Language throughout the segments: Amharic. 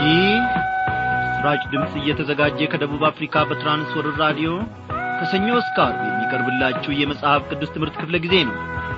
ይህ ስራጭ ድምፅ እየተዘጋጀ ከደቡብ አፍሪካ በትራንስወርር ራዲዮ ከሰኞ እስከ ዓርብ የሚቀርብላችሁ የመጽሐፍ ቅዱስ ትምህርት ክፍለ ጊዜ ነው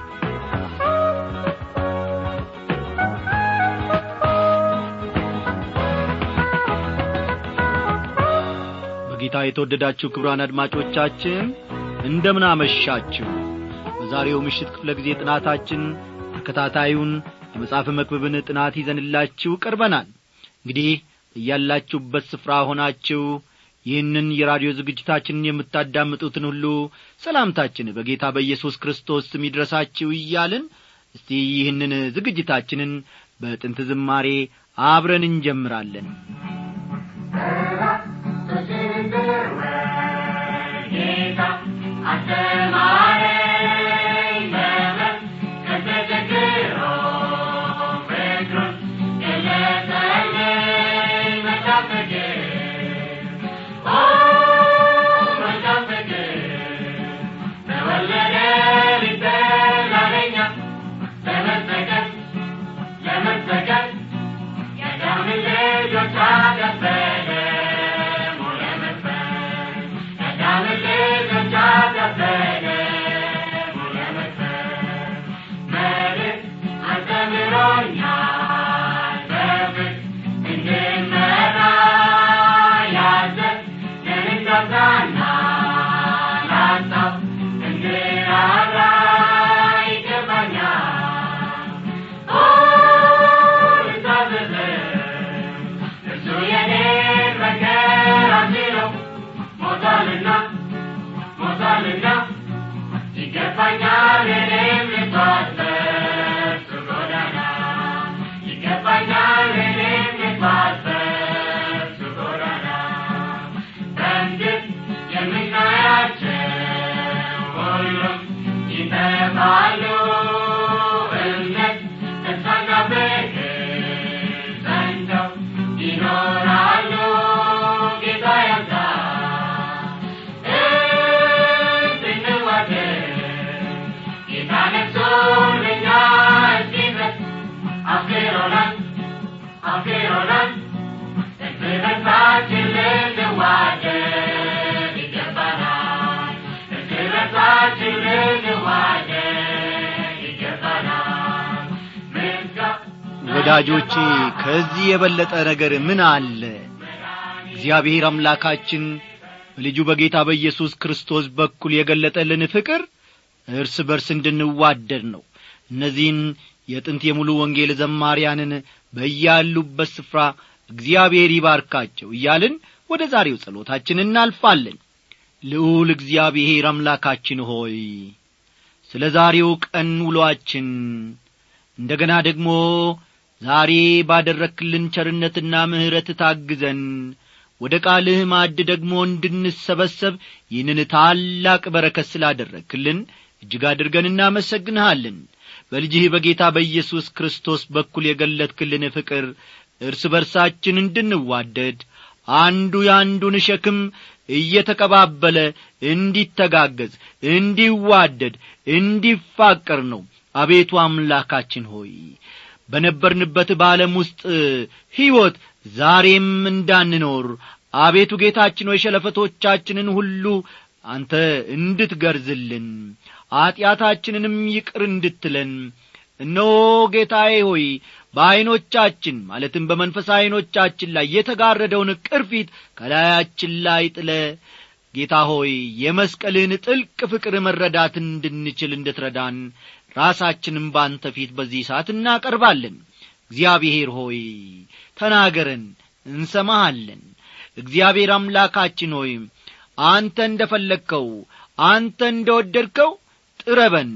በጌታ የተወደዳችሁ ክብራን አድማጮቻችን እንደምን አመሻችሁ በዛሬው ምሽት ክፍለ ጊዜ ጥናታችን ተከታታዩን የመጽሐፍ መክብብን ጥናት ይዘንላችሁ ቀርበናል እንግዲህ እያላችሁበት ስፍራ ሆናችሁ ይህንን የራዲዮ ዝግጅታችንን የምታዳምጡትን ሁሉ ሰላምታችን በጌታ በኢየሱስ ክርስቶስ ስም ይድረሳችሁ እያልን እስቲ ይህንን ዝግጅታችንን በጥንት ዝማሬ አብረን እንጀምራለን ጌታ አስተማረኝ በመን ከተቸግሮ ፍቅሩን ገለጸልኝ መልካም ፍቅር ኦ መልካም ፍቅር ተወለደ ሊበላለኛ ለመሰቀል ለመሰቀል የአዳምን ልጆች አከበረ ሞለ መክፈል የአዳምን ልጆች አከበረ ሞለ መክፈል መልክ አስተምሮኛል በፍቅር እንድመራ ያዘን ለንጋዛና ላጣው እንድራራ ይገባኛል እርሱ የኔ መከራ ሲለው ሞቷልና ሞቷልና ይገባኛል እኔም ልጓዝ በእርሱ ጎዳና ይገባኛል እኔም ልጓዝ በእርሱ ጎዳና በምድር የምናያቸው ሁሉም ይጠፋሉ እምነት ተስፋና ፍቅር ጸንተው ይኖራሉ ጌታ ያዛል እንድንዋደድ ጌታ ነፍሱን ለእኛ እስኪሰጥ አፍቅሮናል አፍቅሮናል እርስ በርሳችን ልንዋደድ ይገባናል እርስ በርሳችን ልንዋደድ ይገባናል ምስጋና ወዳጆቼ ከዚህ የበለጠ ነገር ምን አለ እግዚአብሔር አምላካችን በልጁ በጌታ በኢየሱስ ክርስቶስ በኩል የገለጠልን ፍቅር እርስ በርስ እንድንዋደድ ነው እነዚህን የጥንት የሙሉ ወንጌል ዘማሪያንን በያሉበት ስፍራ እግዚአብሔር ይባርካቸው እያልን ወደ ዛሬው ጸሎታችን እናልፋለን ልዑል እግዚአብሔር አምላካችን ሆይ ስለ ዛሬው ቀን ውሎአችን እንደ ገና ደግሞ ዛሬ ባደረክልን ቸርነትና ምሕረት ታግዘን ወደ ቃልህ ማዕድ ደግሞ እንድንሰበሰብ ይህንን ታላቅ በረከት ስላደረክልን እጅግ አድርገን እናመሰግንሃለን በልጅህ በጌታ በኢየሱስ ክርስቶስ በኩል የገለጥክልን ፍቅር እርስ በርሳችን እንድንዋደድ አንዱ የአንዱን ሸክም እየተቀባበለ እንዲተጋገዝ እንዲዋደድ እንዲፋቀር ነው አቤቱ አምላካችን ሆይ በነበርንበት በዓለም ውስጥ ሕይወት ዛሬም እንዳንኖር አቤቱ ጌታችን ሆይ ሸለፈቶቻችንን ሁሉ አንተ እንድትገርዝልን ኀጢአታችንንም ይቅር እንድትለን እነሆ ጌታዬ ሆይ በዐይኖቻችን ማለትም በመንፈስ ዐይኖቻችን ላይ የተጋረደውን ቅርፊት ከላያችን ላይ ጥለ ጌታ ሆይ የመስቀልህን ጥልቅ ፍቅር መረዳት እንድንችል እንድትረዳን ራሳችንም ባንተ ፊት በዚህ ሰዓት እናቀርባለን እግዚአብሔር ሆይ ተናገረን እንሰማሃለን እግዚአብሔር አምላካችን ሆይ አንተ እንደ ፈለግከው አንተ እንደ ወደድከው ጥረበን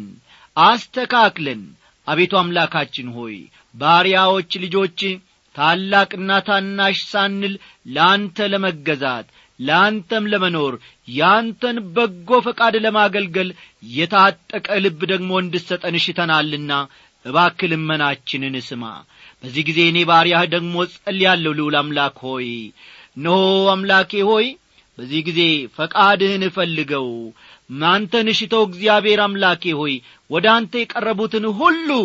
አስተካክለን አቤቱ አምላካችን ሆይ ባሪያዎች ልጆች ታላቅና ታናሽ ሳንል ለአንተ ለመገዛት ለአንተም ለመኖር ያንተን በጎ ፈቃድ ለማገልገል የታጠቀ ልብ ደግሞ እንድሰጠን ሽተናልና እባክ ልመናችንን ስማ በዚህ ጊዜ እኔ ባሪያህ ደግሞ ጸልያለሁ ልውል አምላክ ሆይ እነሆ አምላኬ ሆይ በዚህ ጊዜ ፈቃድህን እፈልገው አንተን እሽተው እግዚአብሔር አምላኬ ሆይ ወደ አንተ የቀረቡትን ሁሉ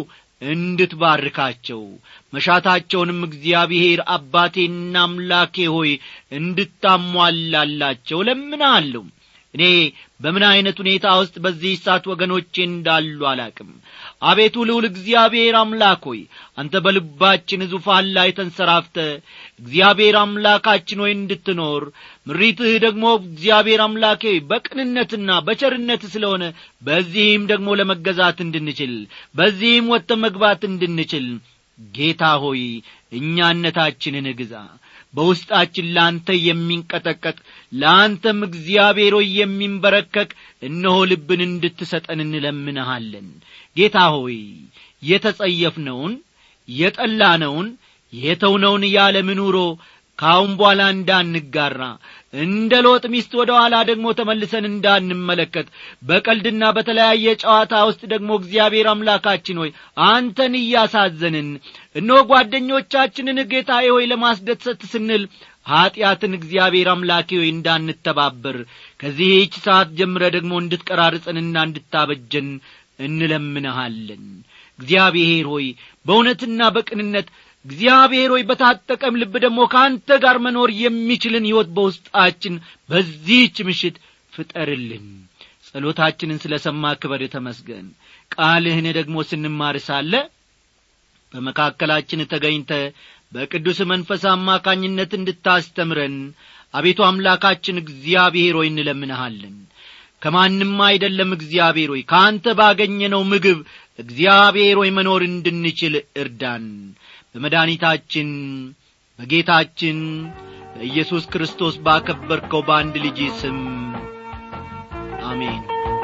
እንድትባርካቸው መሻታቸውንም እግዚአብሔር አባቴና አምላኬ ሆይ እንድታሟላላቸው ለምናለሁ እኔ በምን ዐይነት ሁኔታ ውስጥ በዚህ ሰዓት ወገኖቼ እንዳሉ አላቅም አቤቱ ልውል እግዚአብሔር አምላክ ሆይ አንተ በልባችን ዙፋን ላይ ተንሰራፍተ እግዚአብሔር አምላካችን ሆይ እንድትኖር ምሪትህ ደግሞ እግዚአብሔር አምላኬ በቅንነትና በቸርነት ስለሆነ በዚህም ደግሞ ለመገዛት እንድንችል በዚህም ወጥተ መግባት እንድንችል ጌታ ሆይ እኛነታችንን ግዛ በውስጣችን ለአንተ የሚንቀጠቀጥ ለአንተም እግዚአብሔር ሆይ የሚንበረከክ እነሆ ልብን እንድትሰጠን እንለምንሃለን ጌታ ሆይ የተጸየፍነውን የጠላነውን የተውነውን ያለም ኑሮ ካሁን በኋላ እንዳንጋራ እንደ ሎጥ ሚስት ወደ ኋላ ደግሞ ተመልሰን እንዳንመለከት በቀልድና በተለያየ ጨዋታ ውስጥ ደግሞ እግዚአብሔር አምላካችን ሆይ አንተን እያሳዘንን እነሆ ጓደኞቻችንን ጌታዬ ሆይ ለማስደሰት ስንል ኀጢአትን እግዚአብሔር አምላኬ ሆይ እንዳንተባበር ከዚህች ሰዓት ጀምረ ደግሞ እንድትቀራርጸንና እንድታበጀን እንለምንሃለን እግዚአብሔር ሆይ በእውነትና በቅንነት እግዚአብሔር ሆይ በታጠቀም ልብ ደግሞ ከአንተ ጋር መኖር የሚችልን ሕይወት በውስጣችን በዚህች ምሽት ፍጠርልን ጸሎታችንን ስለ ሰማ ክበር ተመስገን ቃልህን ደግሞ ስንማር ሳለ በመካከላችን ተገኝተ በቅዱስ መንፈስ አማካኝነት እንድታስተምረን አቤቱ አምላካችን እግዚአብሔር ሆይ እንለምንሃለን ከማንም አይደለም እግዚአብሔር ሆይ ከአንተ ባገኘነው ምግብ እግዚአብሔር ሆይ መኖር እንድንችል እርዳን በመድኃኒታችን በጌታችን በኢየሱስ ክርስቶስ ባከበርከው በአንድ ልጅ ስም አሜን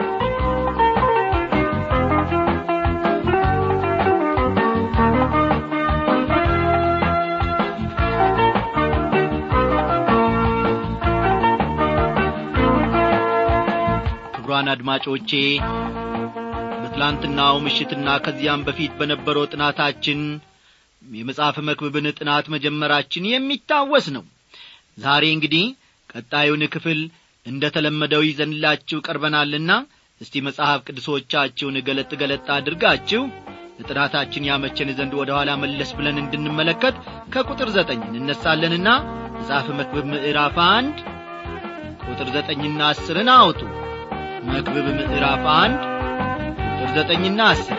ክቡራን አድማጮቼ በትላንትናው ምሽትና ከዚያም በፊት በነበረው ጥናታችን የመጽሐፍ መክብብን ጥናት መጀመራችን የሚታወስ ነው ዛሬ እንግዲህ ቀጣዩን ክፍል እንደ ተለመደው ይዘንላችሁ ቀርበናልና እስቲ መጽሐፍ ቅዱሶቻችሁን ገለጥ ገለጥ አድርጋችሁ ለጥናታችን ያመቸን ዘንድ ወደ ኋላ መለስ ብለን እንድንመለከት ከቁጥር ዘጠኝ እንነሳለንና መጽሐፍ መክብብ ምዕራፍ አንድ ቁጥር ዘጠኝና አስርን አውጡ መክብብ ምዕራፍ አንድ ቁጥር ዘጠኝና አስር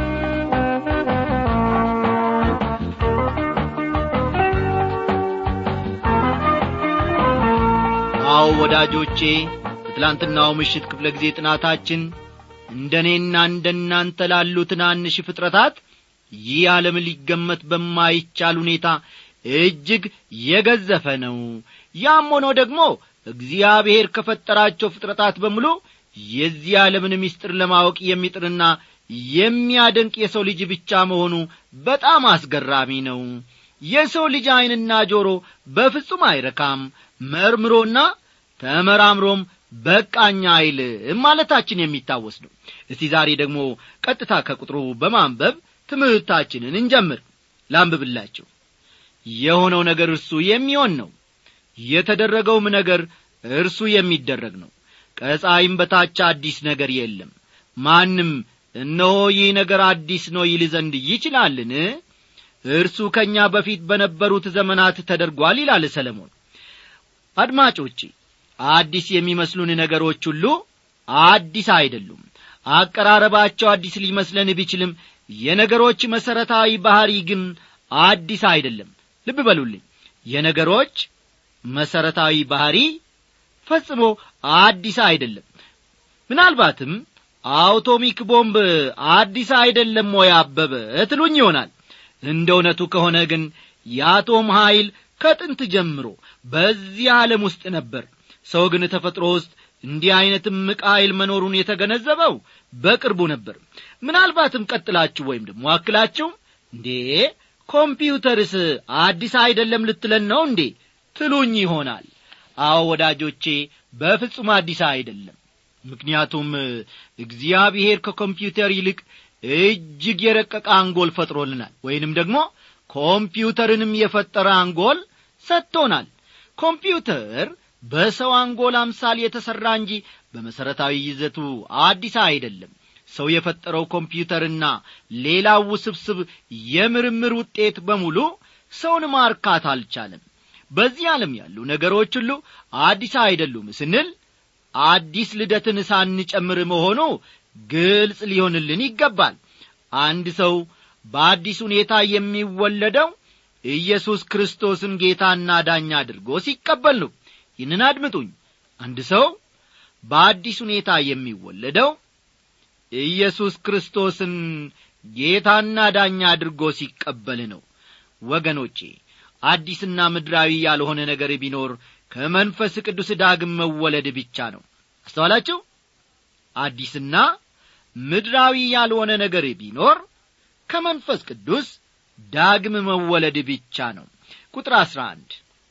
አዎ ወዳጆቼ በትላንትናው ምሽት ክፍለ ጊዜ ጥናታችን እንደ እኔና እንደ እናንተ ላሉ ትናንሽ ፍጥረታት ይህ ዓለም ሊገመት በማይቻል ሁኔታ እጅግ የገዘፈ ነው ያም ሆኖ ደግሞ እግዚአብሔር ከፈጠራቸው ፍጥረታት በሙሉ የዚህ ዓለምን ምስጢር ለማወቅ የሚጥርና የሚያደንቅ የሰው ልጅ ብቻ መሆኑ በጣም አስገራሚ ነው የሰው ልጅ ዐይንና ጆሮ በፍጹም አይረካም መርምሮና ተመራምሮም በቃኛ አይልም ማለታችን የሚታወስ ነው እስቲ ዛሬ ደግሞ ቀጥታ ከቁጥሩ በማንበብ ትምህርታችንን እንጀምር ላንብብላችሁ የሆነው ነገር እርሱ የሚሆን ነው የተደረገውም ነገር እርሱ የሚደረግ ነው ከፀሐይም በታች አዲስ ነገር የለም ማንም እነሆ ይህ ነገር አዲስ ነው ይል ዘንድ ይችላልን እርሱ ከእኛ በፊት በነበሩት ዘመናት ተደርጓል ይላል ሰለሞን አድማጮቼ አዲስ የሚመስሉን ነገሮች ሁሉ አዲስ አይደሉም አቀራረባቸው አዲስ ሊመስለን ቢችልም የነገሮች መሠረታዊ ባሕሪ ግን አዲስ አይደለም ልብ በሉልኝ የነገሮች መሠረታዊ ባሕሪ ፈጽሞ አዲስ አይደለም ምናልባትም አውቶሚክ ቦምብ አዲስ አይደለም ወይ አበበ ትሉኝ ይሆናል እንደ እውነቱ ከሆነ ግን የአቶም ኀይል ከጥንት ጀምሮ በዚህ ዓለም ውስጥ ነበር ሰው ግን ተፈጥሮ ውስጥ እንዲህ ዐይነትም ዕቃ ኃይል መኖሩን የተገነዘበው በቅርቡ ነበር ምናልባትም ቀጥላችሁ ወይም ደግሞ አክላችሁ እንዴ ኮምፒውተርስ አዲስ አይደለም ልትለን ነው እንዴ ትሉኝ ይሆናል አዎ ወዳጆቼ በፍጹም አዲስ አይደለም ምክንያቱም እግዚአብሔር ከኮምፒውተር ይልቅ እጅግ የረቀቀ አንጎል ፈጥሮልናል ወይንም ደግሞ ኮምፒውተርንም የፈጠረ አንጎል ሰጥቶናል ኮምፒውተር በሰው አንጎል አምሳል የተሠራ እንጂ በመሠረታዊ ይዘቱ አዲስ አይደለም ሰው የፈጠረው ኮምፒውተርና ሌላው ውስብስብ የምርምር ውጤት በሙሉ ሰውን ማርካት አልቻለም በዚህ ዓለም ያሉ ነገሮች ሁሉ አዲስ አይደሉም ስንል አዲስ ልደትን ሳንጨምር መሆኑ ግልጽ ሊሆንልን ይገባል አንድ ሰው በአዲስ ሁኔታ የሚወለደው ኢየሱስ ክርስቶስን ጌታና ዳኛ አድርጎ ሲቀበል ነው ይህንን አድምጡኝ አንድ ሰው በአዲስ ሁኔታ የሚወለደው ኢየሱስ ክርስቶስን ጌታና ዳኛ አድርጎ ሲቀበል ነው ወገኖቼ አዲስና ምድራዊ ያልሆነ ነገር ቢኖር ከመንፈስ ቅዱስ ዳግም መወለድ ብቻ ነው አስተዋላችሁ አዲስና ምድራዊ ያልሆነ ነገር ቢኖር ከመንፈስ ቅዱስ ዳግም መወለድ ብቻ ነው ቁጥር አሥራ አንድ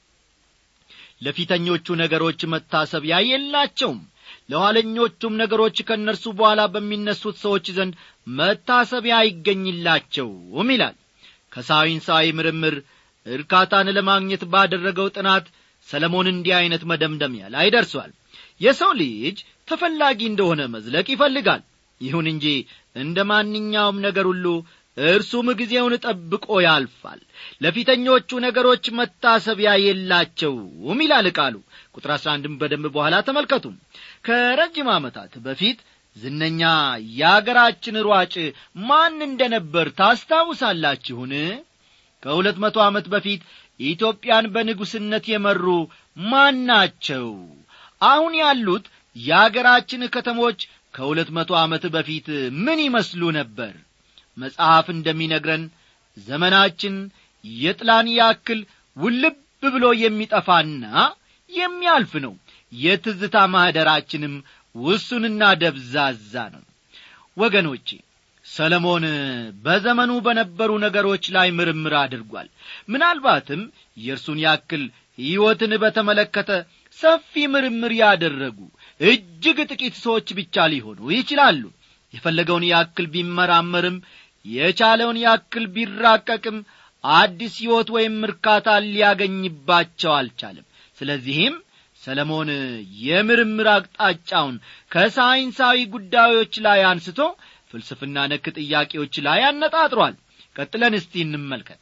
ለፊተኞቹ ነገሮች መታሰቢያ የላቸውም ለኋለኞቹም ነገሮች ከእነርሱ በኋላ በሚነሱት ሰዎች ዘንድ መታሰቢያ አይገኝላቸውም ይላል ከሳይንሳዊ ምርምር እርካታን ለማግኘት ባደረገው ጥናት ሰለሞን እንዲህ ዐይነት መደምደሚያ ላይ ደርሷል የሰው ልጅ ተፈላጊ እንደሆነ መዝለቅ ይፈልጋል ይሁን እንጂ እንደ ማንኛውም ነገር ሁሉ እርሱም ጊዜውን ጠብቆ ያልፋል ለፊተኞቹ ነገሮች መታሰቢያ የላቸውም ይላል ቃሉ ቁጥር አሥራ አንድም በደንብ በኋላ ተመልከቱ ከረጅም ዓመታት በፊት ዝነኛ የአገራችን ሯጭ ማን እንደ ነበር ታስታውሳላችሁን ከሁለት መቶ ዓመት በፊት ኢትዮጵያን በንጉሥነት የመሩ ማን ናቸው አሁን ያሉት የአገራችን ከተሞች ከሁለት መቶ ዓመት በፊት ምን ይመስሉ ነበር መጽሐፍ እንደሚነግረን ዘመናችን የጥላን ያክል ውልብ ብሎ የሚጠፋና የሚያልፍ ነው የትዝታ ማኅደራችንም ውሱንና ደብዛዛ ነው ወገኖቼ ሰለሞን በዘመኑ በነበሩ ነገሮች ላይ ምርምር አድርጓል ምናልባትም የእርሱን ያክል ሕይወትን በተመለከተ ሰፊ ምርምር ያደረጉ እጅግ ጥቂት ሰዎች ብቻ ሊሆኑ ይችላሉ የፈለገውን ያክል ቢመራመርም የቻለውን ያክል ቢራቀቅም አዲስ ሕይወት ወይም እርካታ ሊያገኝባቸው አልቻለም ስለዚህም ሰለሞን የምርምር አቅጣጫውን ከሳይንሳዊ ጉዳዮች ላይ አንስቶ ፍልስፍና ነክ ጥያቄዎች ላይ አነጣጥሯል ቀጥለን እስቲ እንመልከት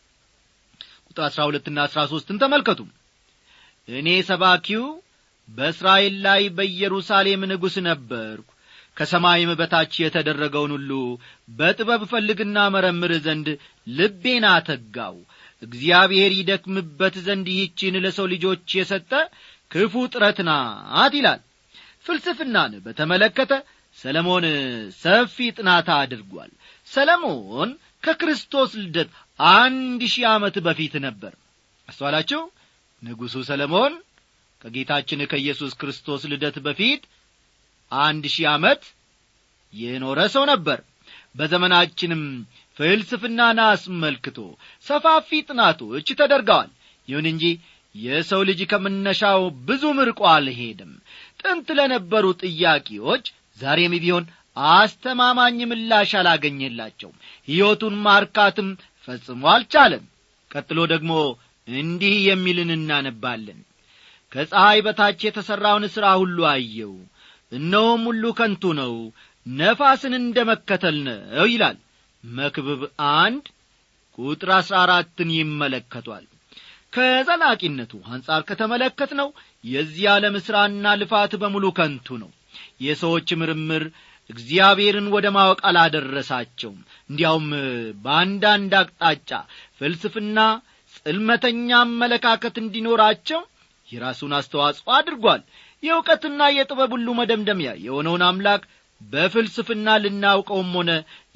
ቁጥር አሥራ ሁለትና አሥራ ሦስትን ተመልከቱ እኔ ሰባኪው በእስራኤል ላይ በኢየሩሳሌም ንጉሥ ነበርኩ ከሰማይም በታች የተደረገውን ሁሉ በጥበብ ፈልግና መረምር ዘንድ ልቤን አተጋው እግዚአብሔር ይደክምበት ዘንድ ይህችን ለሰው ልጆች የሰጠ ክፉ ጥረት ናት ይላል ፍልስፍናን በተመለከተ ሰለሞን ሰፊ ጥናት አድርጓል ሰለሞን ከክርስቶስ ልደት አንድ ሺህ ዓመት በፊት ነበር አስተዋላችሁ ንጉሡ ሰለሞን ከጌታችን ከኢየሱስ ክርስቶስ ልደት በፊት አንድ ሺህ ዓመት የኖረ ሰው ነበር በዘመናችንም ፍልስፍናን አስመልክቶ ሰፋፊ ጥናቶች ተደርገዋል ይሁን እንጂ የሰው ልጅ ከመነሻው ብዙ ምርቆ አልሄድም ጥንት ለነበሩ ጥያቄዎች ዛሬም ቢሆን አስተማማኝ ምላሽ አላገኘላቸውም ሕይወቱን ማርካትም ፈጽሞ አልቻለም ቀጥሎ ደግሞ እንዲህ የሚልን እናነባለን ከፀሐይ በታች የተሠራውን ሥራ ሁሉ አየው እነሆም ሁሉ ከንቱ ነው ነፋስን እንደ መከተል ነው ይላል መክብብ አንድ ቁጥር አሥራ አራትን ይመለከቷል ከዘላቂነቱ አንጻር ከተመለከት ነው የዚህ ዓለም ሥራና ልፋት በሙሉ ከንቱ ነው የሰዎች ምርምር እግዚአብሔርን ወደ ማወቅ አላደረሳቸውም እንዲያውም በአንዳንድ አቅጣጫ ፍልስፍና ጽልመተኛ አመለካከት እንዲኖራቸው የራሱን አስተዋጽኦ አድርጓል የእውቀትና የጥበብ ሁሉ መደምደሚያ የሆነውን አምላክ በፍልስፍና ልናውቀውም ሆነ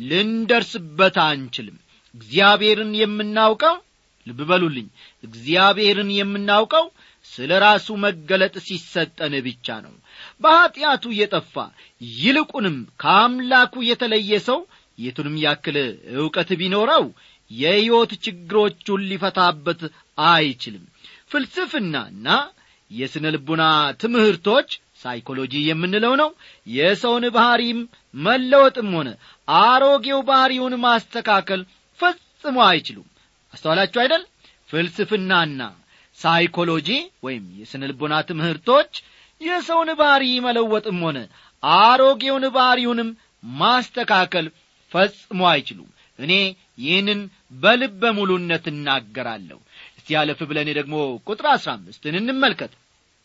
ልንደርስበት አንችልም እግዚአብሔርን የምናውቀው ልብ በሉልኝ እግዚአብሔርን የምናውቀው ስለ ራሱ መገለጥ ሲሰጠን ብቻ ነው በኀጢአቱ የጠፋ ይልቁንም ከአምላኩ የተለየ ሰው የቱንም ያክል ዕውቀት ቢኖረው የሕይወት ችግሮቹን ሊፈታበት አይችልም ፍልስፍናና የሥነ ልቡና ትምህርቶች ሳይኮሎጂ የምንለው ነው የሰውን ባሕሪም መለወጥም ሆነ አሮጌው ባሕሪውን ማስተካከል ፈጽሞ አይችሉም አስተዋላችሁ አይደል ፍልስፍናና ሳይኮሎጂ ወይም የሥነ ልቦና ትምህርቶች የሰውን ባሕሪ መለወጥም ሆነ አሮጌውን ባሕሪውንም ማስተካከል ፈጽሞ አይችሉም እኔ ይህንን በልበ ሙሉነት እናገራለሁ እስቲ ያለፍ ብለን ደግሞ ቁጥር አሥራ አምስትን እንመልከት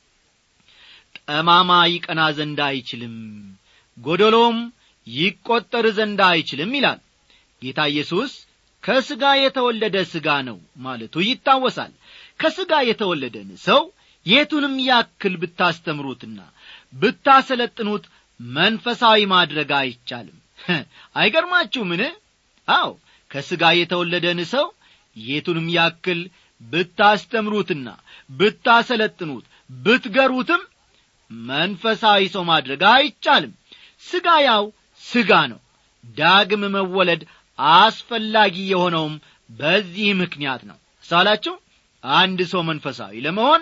ጠማማ ይቀና ዘንድ አይችልም ጐደሎም ይቈጠር ዘንድ አይችልም ይላል ጌታ ኢየሱስ ከሥጋ የተወለደ ሥጋ ነው ማለቱ ይታወሳል ከሥጋ የተወለደን ሰው የቱንም ያክል ብታስተምሩትና ብታሰለጥኑት መንፈሳዊ ማድረግ አይቻልም አይገርማችሁምን አው ከሥጋ የተወለደን ሰው የቱንም ያክል ብታስተምሩትና ብታሰለጥኑት ብትገሩትም መንፈሳዊ ሰው ማድረግ አይቻልም ሥጋ ያው ሥጋ ነው ዳግም መወለድ አስፈላጊ የሆነውም በዚህ ምክንያት ነው ሳላችሁ አንድ ሰው መንፈሳዊ ለመሆን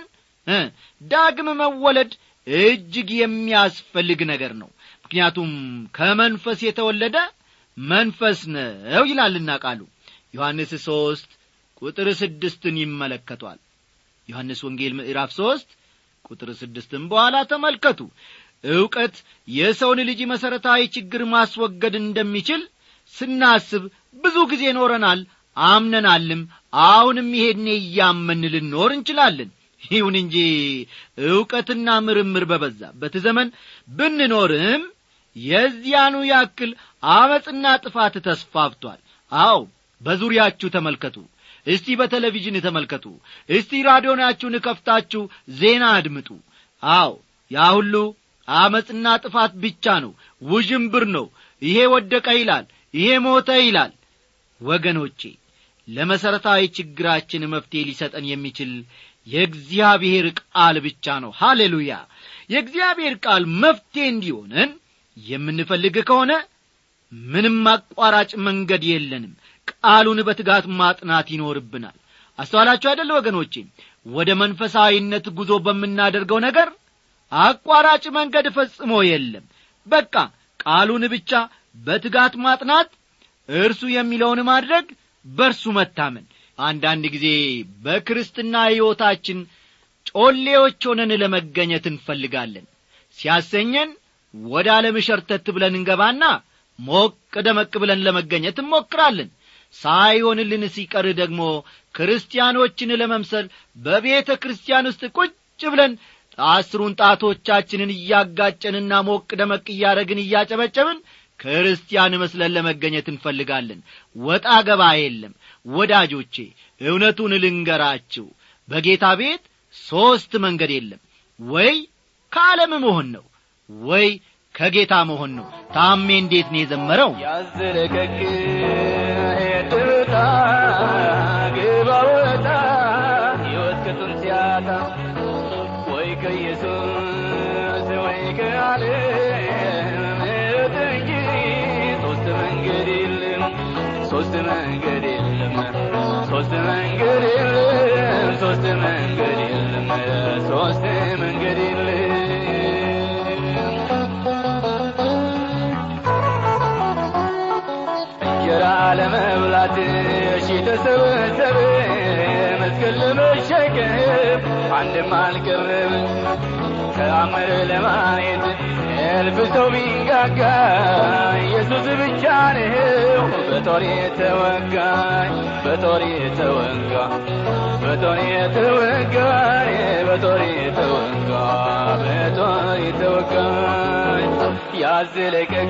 ዳግም መወለድ እጅግ የሚያስፈልግ ነገር ነው ምክንያቱም ከመንፈስ የተወለደ መንፈስ ነው ይላልና ቃሉ ዮሐንስ ሦስት ቁጥር ስድስትን ይመለከቷል ዮሐንስ ወንጌል ምዕራፍ ሦስት ቁጥር ስድስትም በኋላ ተመልከቱ ዕውቀት የሰውን ልጅ መሠረታዊ ችግር ማስወገድ እንደሚችል ስናስብ ብዙ ጊዜ ኖረናል አምነናልም አሁንም ይሄድኔ እያመን ልኖር እንችላለን ይሁን እንጂ ዕውቀትና ምርምር በበዛበት ዘመን ብንኖርም የዚያኑ ያክል አመፅና ጥፋት ተስፋፍቷል አው በዙሪያችሁ ተመልከቱ እስቲ በቴሌቪዥን ተመልከቱ እስቲ ራዲዮናችሁን ከፍታችሁ ዜና አድምጡ አው ያ ሁሉ አመፅና ጥፋት ብቻ ነው ውዥንብር ነው ይሄ ወደቀ ይላል ይሄ ሞተ ይላል ወገኖቼ ለመሠረታዊ ችግራችን መፍትሔ ሊሰጠን የሚችል የእግዚአብሔር ቃል ብቻ ነው ሃሌሉያ የእግዚአብሔር ቃል መፍትሔ እንዲሆነን የምንፈልግ ከሆነ ምንም አቋራጭ መንገድ የለንም ቃሉን በትጋት ማጥናት ይኖርብናል አስተዋላችሁ አይደለ ወገኖቼ ወደ መንፈሳዊነት ጉዞ በምናደርገው ነገር አቋራጭ መንገድ ፈጽሞ የለም በቃ ቃሉን ብቻ በትጋት ማጥናት እርሱ የሚለውን ማድረግ በርሱ መታመን አንዳንድ ጊዜ በክርስትና ሕይወታችን ጮሌዎች ሆነን ለመገኘት እንፈልጋለን ሲያሰኘን ወደ ዓለም ሸርተት ብለን እንገባና ሞቅ ደመቅ ብለን ለመገኘት እንሞክራለን ሳይሆንልን ሲቀር ደግሞ ክርስቲያኖችን ለመምሰል በቤተ ክርስቲያን ውስጥ ቁጭ ብለን አስሩን ጣቶቻችንን እያጋጨንና ሞቅ ደመቅ እያደረግን እያጨበጨብን ክርስቲያን መስለን ለመገኘት እንፈልጋለን ወጣ ገባ የለም ወዳጆቼ እውነቱን ልንገራችሁ በጌታ ቤት ሦስት መንገድ የለም ወይ ከዓለም መሆን ነው ወይ ከጌታ መሆን ነው ታሜ እንዴት ነው የዘመረው ያዝለቀቅ ሄድብታ ግባ ወጣ ሕይወት ቅጡን ሲያጣ ወይ ከኢየሱስ ወይ ከዓለም ምሕረት እንጂ ሦስት መንገድ የለም ሦስት መንገድ የለም ሦስት መንገድ የለም ሦስት መንገድ የለም ሦስት መንገድ የለም እንጀራ ለመብላት ሺ ተሰበሰበ መስቀል ለመሸከም አንድም አልቀረበ ተአምር ለማየት እልፍ ሰው ቢንጋጋ ኢየሱስ ብቻ ነው በጦር የተወጋ በጦር የተወጋ በጦር የተወጋ በጦር የተወጋ በጦር የተወጋ ያዝለቀቅ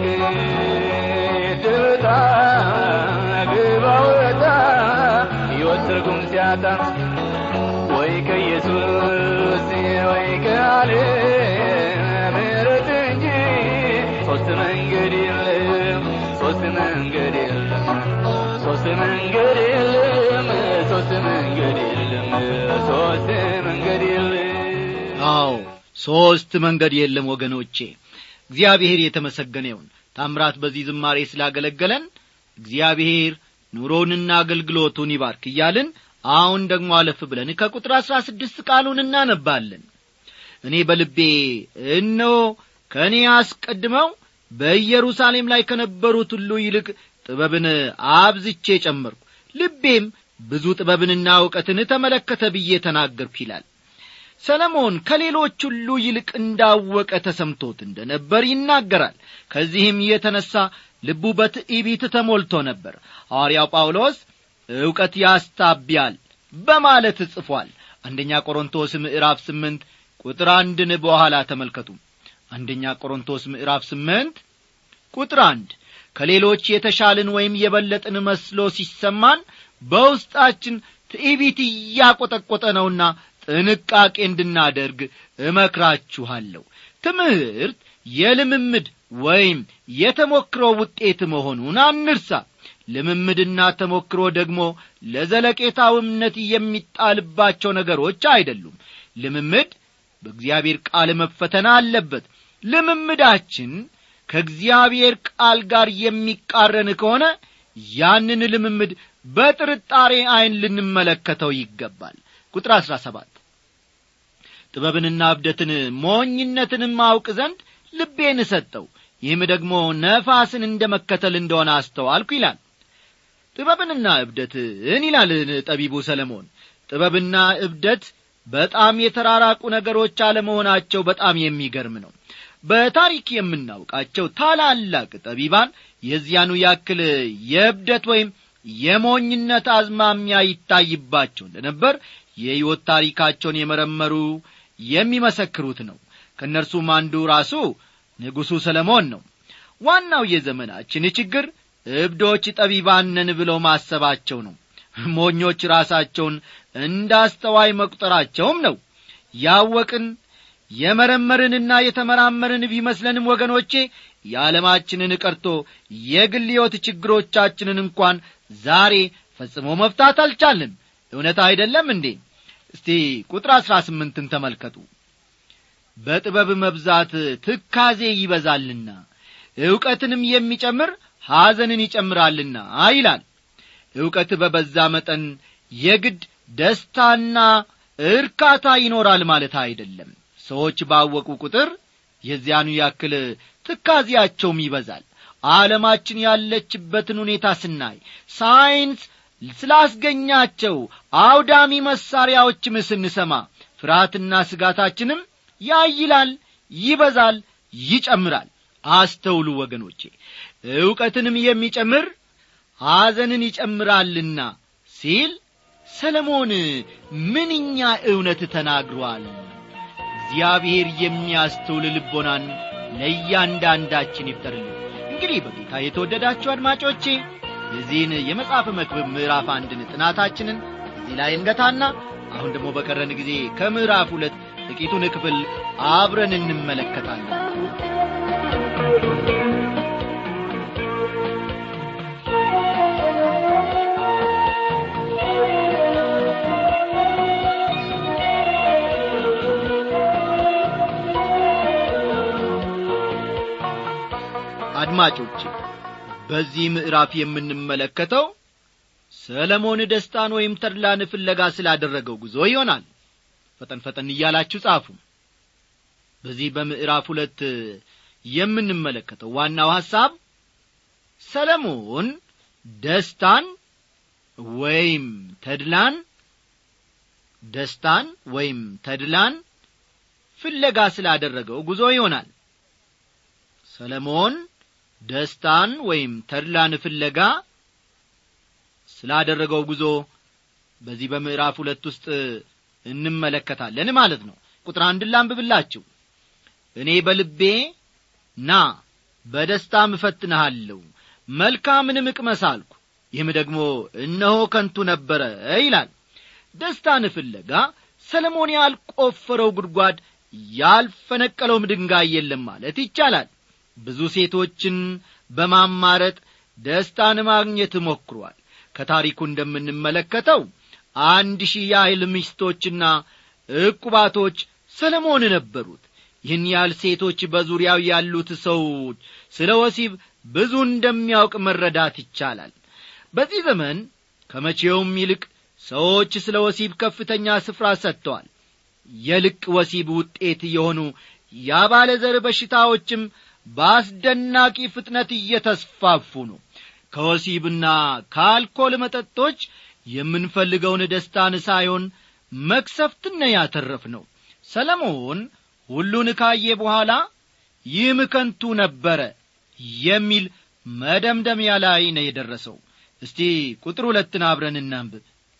ድብጣ ግባ ወጣ ሕይወት ትርጉም ሲያጣ ወይ ከኢየሱስ ወይ ከዓለም ምሕረት እንጂ ሦስት መንገድ የለም ሦስት መንገድ የለም ሦስት መንገድ የለም ሦስት መንገድ የለም ሦስት መንገድ የለም አዎ ሦስት መንገድ የለም ወገኖቼ እግዚአብሔር የተመሰገነ ይሁን ታምራት በዚህ ዝማሬ ስላገለገለን እግዚአብሔር ኑሮውንና አገልግሎቱን ይባርክ እያልን አሁን ደግሞ አለፍ ብለን ከቁጥር አሥራ ስድስት ቃሉን እናነባለን እኔ በልቤ እነሆ ከእኔ አስቀድመው በኢየሩሳሌም ላይ ከነበሩት ሁሉ ይልቅ ጥበብን አብዝቼ ጨመርኩ ልቤም ብዙ ጥበብንና እውቀትን ተመለከተ ብዬ ተናገርኩ ይላል ሰለሞን ከሌሎች ሁሉ ይልቅ እንዳወቀ ተሰምቶት እንደ ነበር ይናገራል ከዚህም የተነሣ ልቡ በትዕቢት ተሞልቶ ነበር ሐዋርያው ጳውሎስ ዕውቀት ያስታቢያል በማለት ጽፏል አንደኛ ቆሮንቶስ ምዕራፍ ስምንት ቁጥር አንድን በኋላ ተመልከቱ አንደኛ ቆሮንቶስ ምዕራፍ ስምንት ቁጥር አንድ ከሌሎች የተሻልን ወይም የበለጥን መስሎ ሲሰማን በውስጣችን ትዕቢት እያቈጠቈጠ ነውና ጥንቃቄ እንድናደርግ እመክራችኋለሁ ትምህርት የልምምድ ወይም የተሞክሮ ውጤት መሆኑን አንርሳ ልምምድና ተሞክሮ ደግሞ ለዘለቄታው እምነት የሚጣልባቸው ነገሮች አይደሉም ልምምድ በእግዚአብሔር ቃል መፈተን አለበት ልምምዳችን ከእግዚአብሔር ቃል ጋር የሚቃረን ከሆነ ያንን ልምምድ በጥርጣሬ ዐይን ልንመለከተው ይገባል ቁጥር አሥራ ሰባት ጥበብንና እብደትን ሞኝነትንም አውቅ ዘንድ ልቤን ሰጠው ይህም ደግሞ ነፋስን እንደ መከተል እንደሆነ አስተዋልኩ ይላል ጥበብንና እብደትን ይላል ጠቢቡ ሰለሞን ጥበብና እብደት በጣም የተራራቁ ነገሮች አለመሆናቸው በጣም የሚገርም ነው በታሪክ የምናውቃቸው ታላላቅ ጠቢባን የዚያኑ ያክል የእብደት ወይም የሞኝነት አዝማሚያ ይታይባቸው እንደነበር የሕይወት ታሪካቸውን የመረመሩ የሚመሰክሩት ነው ከእነርሱም አንዱ ራሱ ንጉሡ ሰለሞን ነው ዋናው የዘመናችን ችግር እብዶች ጠቢባነን ብለው ማሰባቸው ነው ሞኞች ራሳቸውን እንዳስተዋይ መቁጠራቸውም ነው ያወቅን የመረመርንና የተመራመርን ቢመስለንም ወገኖቼ የዓለማችንን ቀርቶ የግል ሕይወት ችግሮቻችንን እንኳን ዛሬ ፈጽሞ መፍታት አልቻልንም እውነት አይደለም እንዴ እስቲ ቁጥር አሥራ ስምንትን ተመልከቱ በጥበብ መብዛት ትካዜ ይበዛልና ዕውቀትንም የሚጨምር ሐዘንን ይጨምራልና ይላል ዕውቀት በበዛ መጠን የግድ ደስታና እርካታ ይኖራል ማለት አይደለም ሰዎች ባወቁ ቁጥር የዚያኑ ያክል ትካዜያቸውም ይበዛል ዓለማችን ያለችበትን ሁኔታ ስናይ ሳይንስ ስላስገኛቸው አውዳሚ መሣሪያዎችም ስንሰማ ፍርሃትና ስጋታችንም ያይላል ይበዛል ይጨምራል አስተውሉ ወገኖቼ ዕውቀትንም የሚጨምር ሐዘንን ይጨምራልና ሲል ሰለሞን ምንኛ እውነት ተናግሯል እግዚአብሔር የሚያስተውል ልቦናን ለእያንዳንዳችን ይፍጠርልን እንግዲህ በጌታ የተወደዳችሁ አድማጮቼ የዚህን የመጽሐፍ መክብብ ምዕራፍ አንድን ጥናታችንን እዚህ ላይ እንገታና አሁን ደግሞ በቀረን ጊዜ ከምዕራፍ ሁለት ጥቂቱን ክፍል አብረን እንመለከታለን አድማጮች በዚህ ምዕራፍ የምንመለከተው ሰለሞን ደስታን ወይም ተድላን ፍለጋ ስላደረገው ጉዞ ይሆናል ፈጠን ፈጠን እያላችሁ ጻፉ በዚህ በምዕራፍ ሁለት የምንመለከተው ዋናው ሐሳብ ሰለሞን ደስታን ወይም ተድላን ደስታን ወይም ተድላን ፍለጋ ስላደረገው ጉዞ ይሆናል ሰለሞን ደስታን ወይም ተድላን ፍለጋ ስላደረገው ጉዞ በዚህ በምዕራፍ ሁለት ውስጥ እንመለከታለን ማለት ነው ቁጥር አንድን ላንብብላችሁ እኔ በልቤ ና በደስታም እፈትንሃለሁ መልካምንም እቅመስ አልኩ ይህም ደግሞ እነሆ ከንቱ ነበረ ይላል ደስታን ፍለጋ ሰለሞን ያልቆፈረው ጉድጓድ ያልፈነቀለውም ድንጋይ የለም ማለት ይቻላል ብዙ ሴቶችን በማማረጥ ደስታን ማግኘት ሞክሯል ከታሪኩ እንደምንመለከተው አንድ ሺህ ያህል ሚስቶችና ዕቁባቶች ሰለሞን ነበሩት ይህን ያህል ሴቶች በዙሪያው ያሉት ሰዎች ስለ ወሲብ ብዙ እንደሚያውቅ መረዳት ይቻላል በዚህ ዘመን ከመቼውም ይልቅ ሰዎች ስለ ወሲብ ከፍተኛ ስፍራ ሰጥተዋል የልቅ ወሲብ ውጤት የሆኑ ያባለ ዘር በሽታዎችም በአስደናቂ ፍጥነት እየተስፋፉ ነው ከወሲብና ከአልኮል መጠጦች የምንፈልገውን ደስታን ሳይሆን መክሰፍትን ያተረፍ ነው ሰለሞን ሁሉን ካየ በኋላ ይህም ከንቱ ነበረ የሚል መደምደሚያ ላይ ነው የደረሰው እስቲ ቁጥር ሁለትን አብረን እናንብብ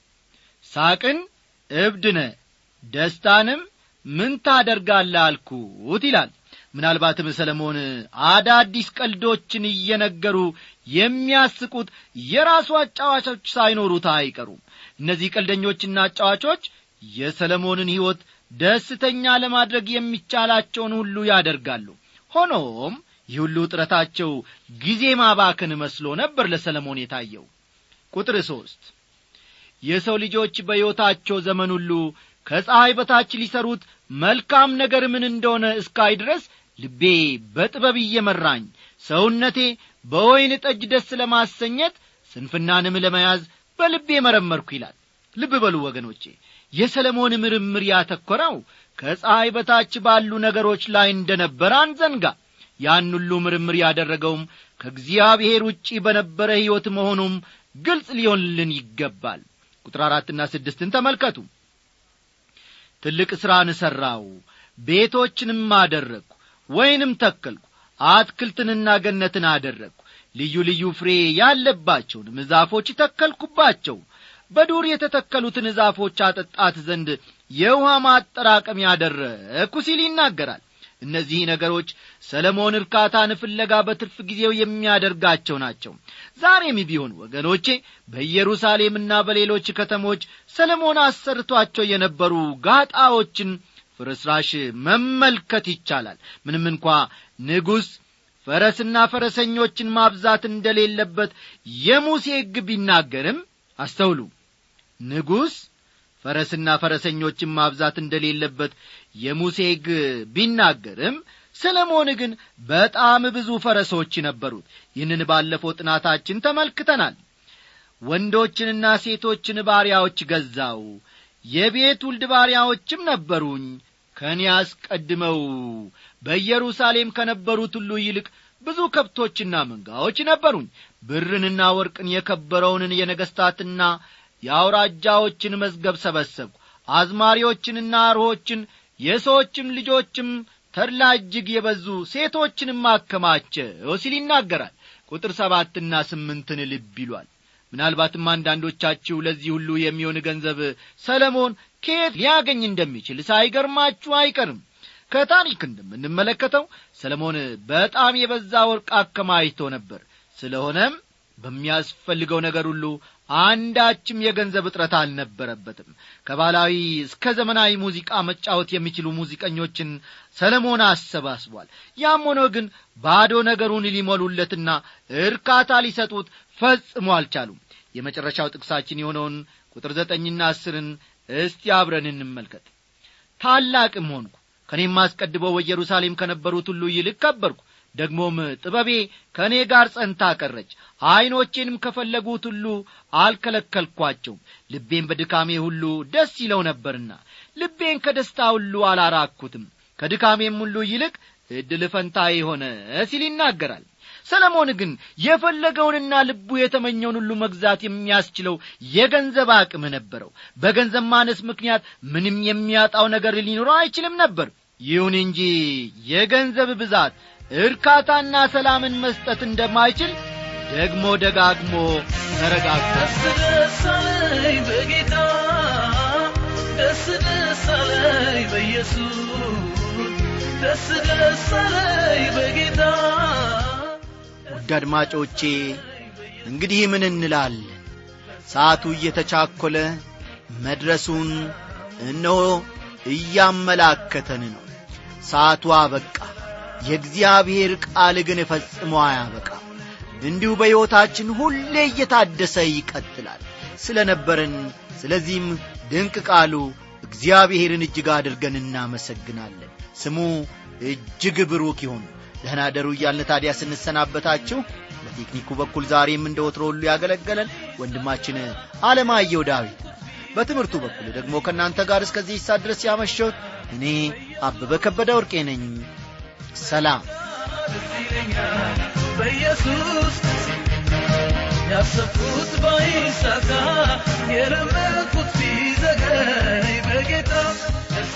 ሳቅን እብድነ ደስታንም ምን ታደርጋለህ አልኩት ይላል ምናልባትም ሰለሞን አዳዲስ ቀልዶችን እየነገሩ የሚያስቁት የራሱ አጫዋቾች ሳይኖሩት አይቀሩም እነዚህ ቀልደኞችና አጫዋቾች የሰለሞንን ሕይወት ደስተኛ ለማድረግ የሚቻላቸውን ሁሉ ያደርጋሉ ሆኖም ይህ ሁሉ ጥረታቸው ጊዜ ማባከን መስሎ ነበር ለሰለሞን የታየው ቁጥር ሦስት የሰው ልጆች በሕይወታቸው ዘመን ሁሉ ከፀሐይ በታች ሊሰሩት መልካም ነገር ምን እንደሆነ እስካይ ድረስ ልቤ በጥበብ እየመራኝ ሰውነቴ በወይን ጠጅ ደስ ለማሰኘት ስንፍናንም ለመያዝ በልቤ መረመርኩ ይላል ልብ በሉ ወገኖቼ የሰለሞን ምርምር ያተኮረው ከፀሐይ በታች ባሉ ነገሮች ላይ እንደ ነበረ አንዘንጋ ያን ሁሉ ምርምር ያደረገውም ከእግዚአብሔር ውጪ በነበረ ሕይወት መሆኑም ግልጽ ሊሆንልን ይገባል ቁጥር አራትና ስድስትን ተመልከቱ ትልቅ ሥራን ሠራው ቤቶችንም አደረግሁ ወይንም ተከልኩ አትክልትንና ገነትን አደረግሁ ልዩ ልዩ ፍሬ ያለባቸውንም ዛፎች ተከልኩባቸው በዱር የተተከሉትን ዛፎች አጠጣት ዘንድ የውሃ ማጠራቀም ያደረግኩ ሲል ይናገራል እነዚህ ነገሮች ሰለሞን እርካታን ፍለጋ በትርፍ ጊዜው የሚያደርጋቸው ናቸው ዛሬም ቢሆን ወገኖቼ በኢየሩሳሌምና በሌሎች ከተሞች ሰለሞን አሰርቷቸው የነበሩ ጋጣዎችን ፍርስራሽ መመልከት ይቻላል ምንም እንኳ ንጉሥ ፈረስና ፈረሰኞችን ማብዛት እንደሌለበት የሙሴ ሕግ ቢናገርም አስተውሉ ንጉሥ ፈረስና ፈረሰኞችን ማብዛት እንደሌለበት የሙሴ ሕግ ቢናገርም ሰለሞን ግን በጣም ብዙ ፈረሶች ነበሩት ይህንን ባለፈው ጥናታችን ተመልክተናል ወንዶችንና ሴቶችን ባሪያዎች ገዛው የቤት ውልድ ባሪያዎችም ነበሩኝ ከእኔ አስቀድመው በኢየሩሳሌም ከነበሩት ሁሉ ይልቅ ብዙ ከብቶችና መንጋዎች ነበሩኝ ብርንና ወርቅን የከበረውንን የነገሥታትና የአውራጃዎችን መዝገብ ሰበሰብኩ አዝማሪዎችንና አርሆችን የሰዎችም ልጆችም ተድላ እጅግ የበዙ ሴቶችንም አከማቸው ሲል ይናገራል ቁጥር ሰባትና ስምንትን ልብ ይሏል ምናልባትም አንዳንዶቻችሁ ለዚህ ሁሉ የሚሆን ገንዘብ ሰለሞን ከየት ሊያገኝ እንደሚችል ሳይገርማችሁ አይቀርም ከታሪክ እንደምንመለከተው ሰለሞን በጣም የበዛ ወርቅ አከማይቶ ነበር ስለሆነም በሚያስፈልገው ነገር ሁሉ አንዳችም የገንዘብ እጥረት አልነበረበትም ከባህላዊ እስከ ዘመናዊ ሙዚቃ መጫወት የሚችሉ ሙዚቀኞችን ሰለሞን አሰባስቧል ያም ሆኖ ግን ባዶ ነገሩን ሊሞሉለትና እርካታ ሊሰጡት ፈጽሞ አልቻሉም የመጨረሻው ጥቅሳችን የሆነውን ቁጥር ዘጠኝና አስርን እስቲ አብረን እንመልከት ታላቅም ሆንኩ ከእኔም አስቀድበው በኢየሩሳሌም ከነበሩት ሁሉ ይልቅ ከበርኩ ደግሞም ጥበቤ ከእኔ ጋር ጸንታ ቀረች ዐይኖቼንም ከፈለጉት ሁሉ አልከለከልኳቸውም ልቤን በድካሜ ሁሉ ደስ ይለው ነበርና ልቤን ከደስታ ሁሉ አላራኩትም ከድካሜም ሁሉ ይልቅ ዕድል ፈንታዬ ሆነ ሲል ይናገራል ሰለሞን ግን የፈለገውንና ልቡ የተመኘውን ሁሉ መግዛት የሚያስችለው የገንዘብ አቅም ነበረው በገንዘብ ማነስ ምክንያት ምንም የሚያጣው ነገር ሊኖረው አይችልም ነበር ይሁን እንጂ የገንዘብ ብዛት እርካታና ሰላምን መስጠት እንደማይችል ደግሞ ደጋግሞ ተረጋግጧል ደስ ደስ አለኝ በጌታ ደስ ደስ አለኝ በኢየሱስ ደስ ደስ አለኝ በጌታ ውድ አድማጮቼ እንግዲህ ምን እንላለን ሰዓቱ እየተቻኰለ መድረሱን እነሆ እያመላከተን ነው ሰዓቱ አበቃ የእግዚአብሔር ቃል ግን ፈጽሞ አያበቃ እንዲሁ በሕይወታችን ሁሌ እየታደሰ ይቀጥላል ስለ ነበረን ስለዚህም ድንቅ ቃሉ እግዚአብሔርን እጅግ አድርገን እናመሰግናለን ስሙ እጅግ ብሩክ ይሁን ደህና ደሩ እያልን ታዲያ ስንሰናበታችሁ በቴክኒኩ በኩል ዛሬም እንደ ወትሮ ሁሉ ያገለገለን ወንድማችን አለማየሁ ዳዊት በትምህርቱ በኩል ደግሞ ከእናንተ ጋር እስከዚህ ይሳ ድረስ ያመሸሁት እኔ አበበ ከበደ ወርቄ ነኝ ሰላም ደስ ይለኛል በኢየሱስ ያሰብኩት ባይሳካ የለመንኩት ሲዘገይ በጌታ ደስ